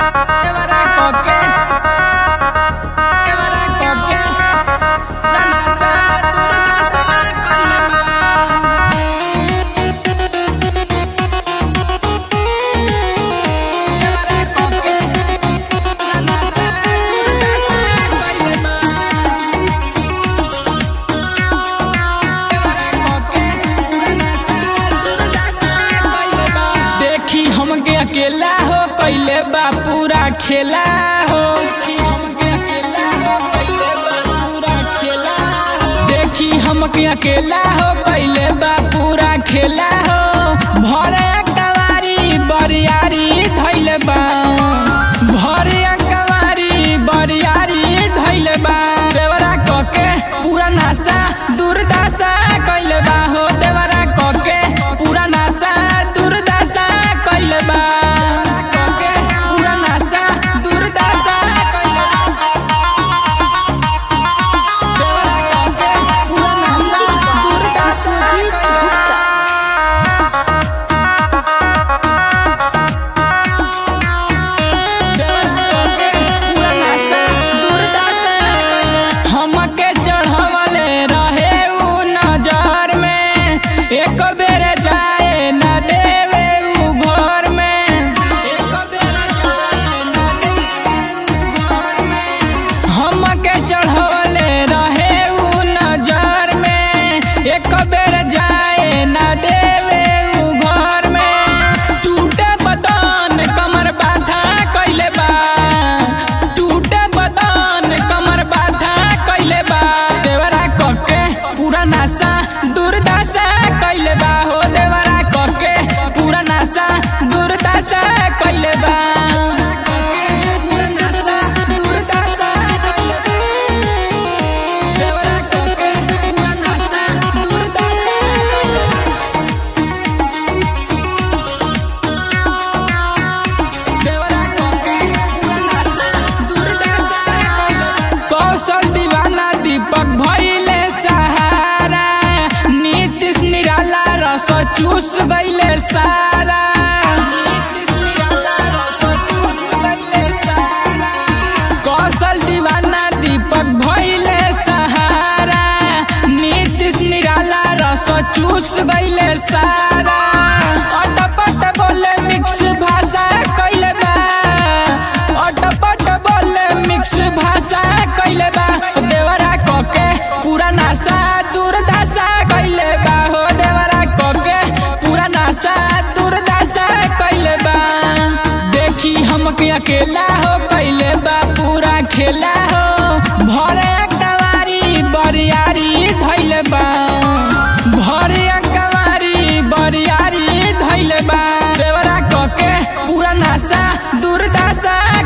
Quebra coque. Quebra coque. Danasa, duradasa, kalma. Quebra coque. Danasa, duradasa, kalma. देखी हमके अकेला हो कैले बा पूरा खेला हो देखी हमके अकेला हो कैले बा पूरा खेला हो देखी हमके अकेला हो कैले बा पूरा खेला हो भरे कवारी बरियारी धैले बा भरे कवारी बरियारी धैले बा देवरा कके पूरा नासा दुर्दशा कैले बा हो देवरा कके पूरा नासा दुर्दशा कैले बा कके पूरा नासा दुर्दशा कैले बा देवरा कके पूरा नासा दुर्दशा कैले बा हमके चढ़वले रहे उ नजर में एक बेर जाए न देवे उ घर में एक बेर जाए न देवे उ घर में हमके चढ़वले रहे उ नजर में एक बेर जाए न देवे उ घर में टूटे बदन कमर बाधा कैले बा टूटे बदन कमर बाधा कैले बा देवरा कके पूरा नासा दुर्दशा कैले बा हो देवरा कके पूरा नासा दुर्दशा कैले बा पूरा नासा दुर्दशा कैले बा। देवरा कके पूरा नासा दुर्दशा कैले बा। कौशल दीवाना दीपक भैले सहारा नीतीश निराला रस चूस गईले सारा नीतीश निराला रस चूस गईले सारा कौशल दीवाना दीपक भैले सहारा नीतीश निराला रस चूस गईले सारा अटपट बोले मिक्स भाषा कैले बा अटपट बोले मिक्स भाषा कैले बा देवरा कके पूरा नासा दुर्दशा कैले बा हो देवरा कके पूरा नासा दुर्दशा कैले बा देखी हमके अकेला हो कैले बा पूरा खेला हो भरे कवारी बरियारी धैले बा भरे कवारी बरियारी धैले बा देवरा कके पूरा नासा दुर्दशा